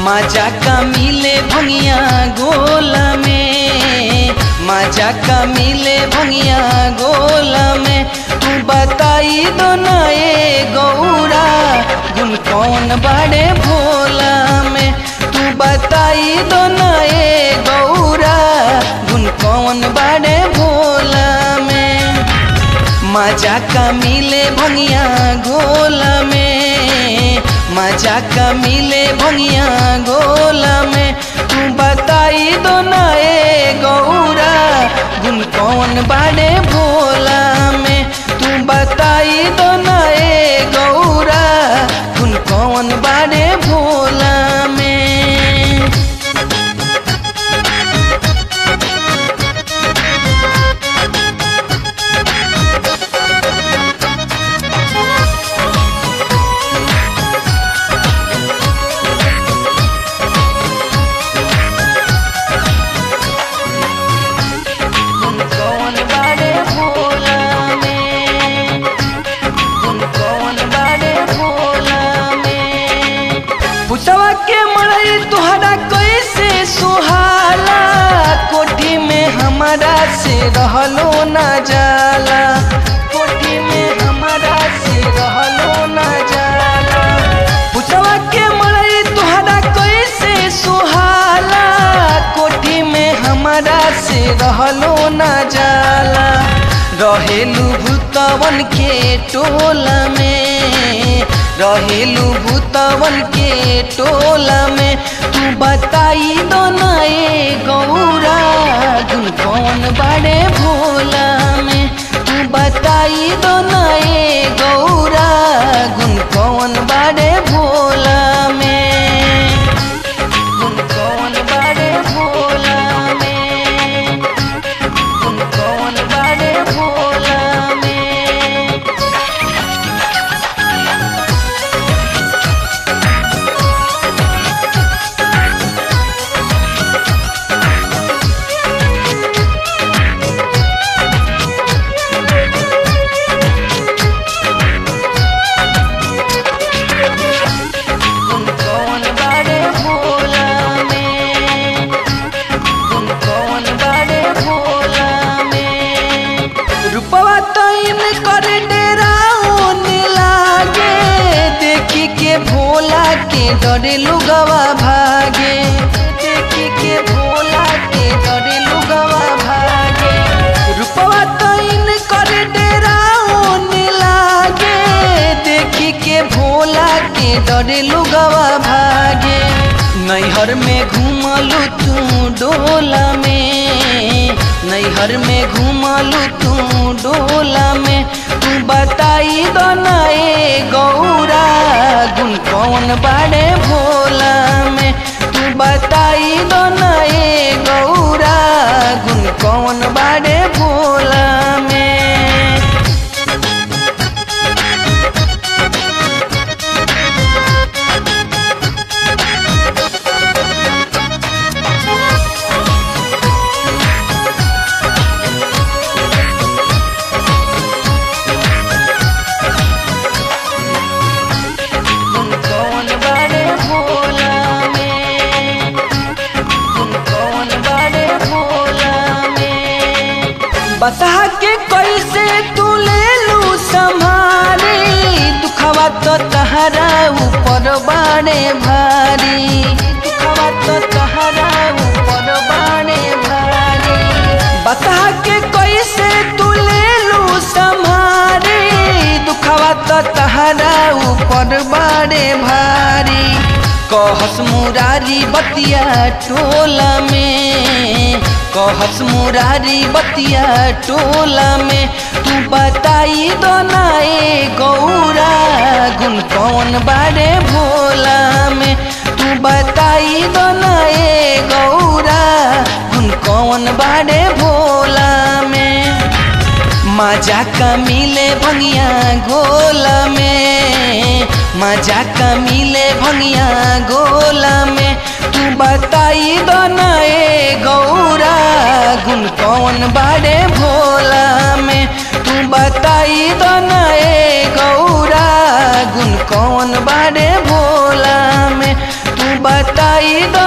मजा का मिले भंगिया गोल में मजा का मिले भंगिया गोल में तू बताई दो ना ए गौरा गुन कौन बड़े भोला में तू बताई दो ना ए गौरा गुन कौन बड़े भोला में मजा का मिले भंगिया गोल में मजा का मिले भंगिया गोल में तू बताई दो ना ए गौरा गुन कौन बाड़े भोला में तू बताई दो ना ए गौरा गुन कौन बाड़े भोला में गुन कौन बाड़े भोला में गुन कौन बाड़े भोला में पुतवा के मड़ई तुहरा कैसे सुहाला कोठी में हमारा से रहलो ना जाला कोठी में हमारा से रहलो ना जाला पुतवा के मड़ई तुहरा कैसे सुहाला कोठी में हमारा से रहलो ना जाला रहेलू भूतवन के टोला में रहेलू भूतवन के टोला में तू बताई दो ना ए गौरा गुन कौन बड़े भोला में तू बताई दो ना ए गौरा गुन कौन बड़े भोला में गुन कौन बड़े भोला में गुन कौन बड़े भोला में गुन कौन बड़े भोला में गुन कौन बड़े भोला में रूपवा तैन कर डेराउन लागे देखी के भोला के डरे लुगवा भागे देखी के भोला के डरे लुगवा भागे रूपवा तैन कर डेराउन लागे देखी के भोला के डरे लुगवा भागे नैहर में घूमलू तू डोला में नैहर में घूमलू तू डोला में तू बताई दो ना ए गौरा गुन कौन बाड़े भोला में तू बताई दो ना ए गौरा गुन कौन बाड़े भोला में गुन कौन बड़े भोला में गुन कौन बड़े भोला में बता के कैसे तू ले लू संभारी दुखवा तो तहरा ऊपर बाड़े भारी दुखवा तो तहरा ऊपर बाड़े भारी बता के कैसे तू ले लू संभारी दुखवा तो तहरा ऊपर बाड़े भारी कहस मुरारी बतिया टोला में कहस मुरारी बतिया टोला में तू बताई दो ना ए गौरा गुन कौन बाड़े भोला में तू बताई दो ना ए गौरा गुन कौन बाड़े भोला में मजा का मिले भंगिया गोला में मजा का मिले भंगिया गोला में तू बताई दो ना ए गौरा गुन कौन बाड़े भोला में तू बताई दो ना ए गौरा गुन कौन बाड़े भोला में तू बता बताई द